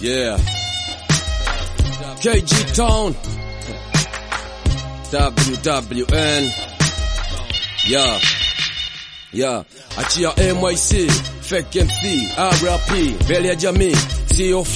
Yeah. KG Town. WWN. Yeah. Yeah. Achia MYC, Fake MC, RP, mbele ya jamii, COF,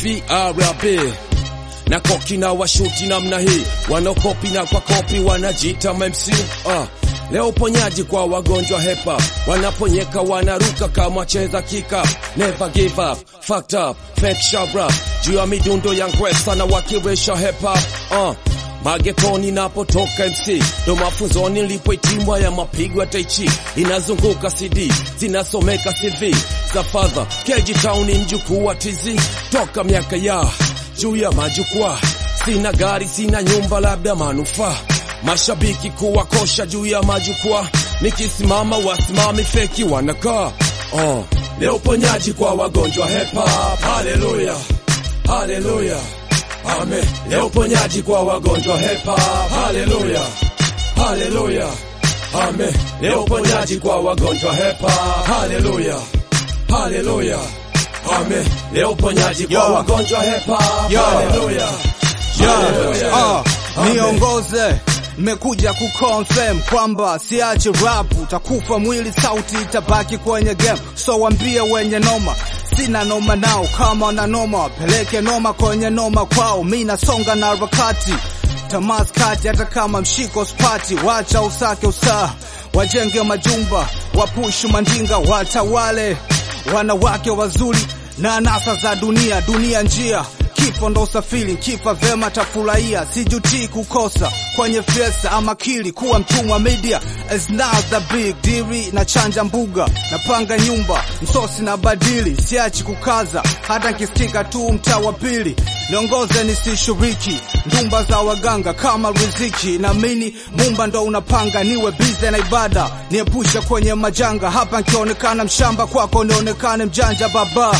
RP. Na koki na washuti namna hii, wanaokopi na kwa kopi wanajiita MC. Ah. Leo uponyaji kwa wagonjwa hepa, wanaponyeka wanaruka kama cheza kika. Never give up, fucked up, fake shabra, juu ya midundo ya ngwesa na wakiresha hepa. Uh. Magetoni napotoka MC ndo mafunzoni nilipoitimwa ya mapigo ya taichi, inazunguka CD zinasomeka CV za father KG Town, mjukuu wa TZ toka miaka ya juu ya majukwaa. Sina gari, sina nyumba, labda manufaa mashabiki kuwakosha juu ya majukwaa, nikisimama wasimami feki wanakaa. Oh, leo uponyaji kwa wagonjwa hepa, haleluya, haleluya, amen. Leo uponyaji kwa wagonjwa hepa, haleluya, haleluya, amen. Leo uponyaji kwa wagonjwa hepa, haleluya, haleluya, amen. Leo uponyaji kwa Yo. wagonjwa hepa, Yo. haleluya, haleluya. Ah, Amen. niongoze nimekuja kuconfirm kwamba siache rap, utakufa mwili, sauti itabaki kwenye game. So wambie wenye noma, sina noma nao, kama na noma wapeleke noma kwenye noma kwao. Mi nasonga na harakati tamas kati, hata kama mshiko spati, wacha usake usaa, wajenge majumba, wapushu mandinga, watawale wanawake wazuri na anasa za dunia, dunia njia Kifo ndo usafiri, kifa vema tafurahia, sijutii kukosa kwenye fiesta ama kili kuwa mtumwa media is not the big deal. Na chanja mbuga napanga nyumba msosi na badili, siachi kukaza hata nkisikika tu mtaa wa pili. Niongoze nisishiriki ndumba za waganga kama riziki, naamini mumba ndo unapanga, niwe bize na ibada, niepushe kwenye majanga. Hapa nkionekana mshamba, kwako nionekane mjanja baba.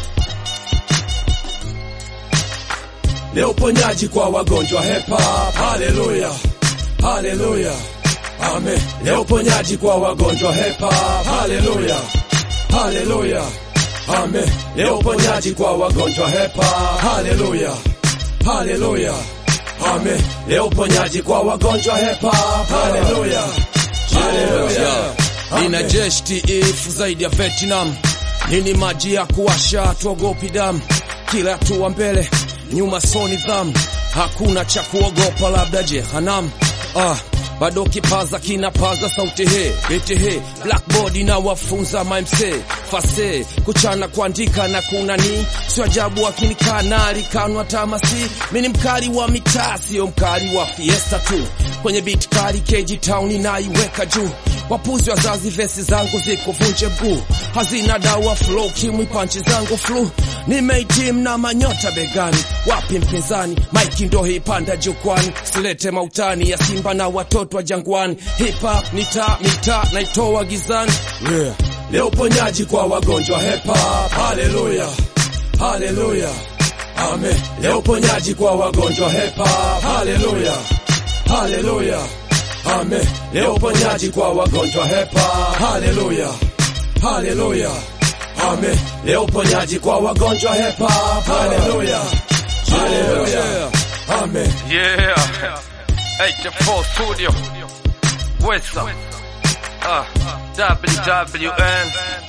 Leo uponyaji kwa wagonjwa hepa, haleluya, haleluya, amen. Leo uponyaji kwa wagonjwa hepa, haleluya, haleluya, amen. Leo uponyaji kwa wagonjwa hepa, haleluya, haleluya, amen. Leo uponyaji kwa wagonjwa hepa, haleluya, haleluya. Nina jeshi tiifu zaidi ya Vietnam, nini maji ya kuwasha, tuogopi damu, kila hatua mbele nyuma so nidhamu, hakuna cha kuogopa, labda jehanam. Ah, bado kipaza kinapaza sauti he bete he blackboard na wafunza mamse fase kuchana kuandika na kuna ni sio ajabu akinikana likanwa tamasi mimi ni mkali wa mitaa sio mkali wa fiesta tu kwenye beat kali KG Town naiweka juu wapuzi wazazi vesi zangu ziko vunje mguu hazina dawa flow kimwi panchi zangu flu nimeitim na manyota begani wapi mpinzani maiki ndo hipanda jukwani silete mautani ya simba na watoto wa jangwani hip hop ni taa mitaa naitoa gizani yeah. leo uponyaji kwa wagonjwa hip hop haleluya haleluya amen leo uponyaji kwa wagonjwa hip hop haleluya haleluya amen leo uponyaji kwa wagonjwa hepa haleluya haleluya amen leo uponyaji kwa wagonjwa hepa haleluya haleluya amen Yeah. 84 Studio. What's up? Uh, WWN.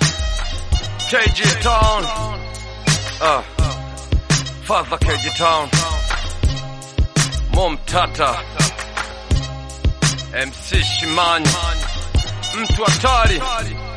KG Town. Uh, Father KG Town. Mom Tata. MC Shimani. Mtu hatari.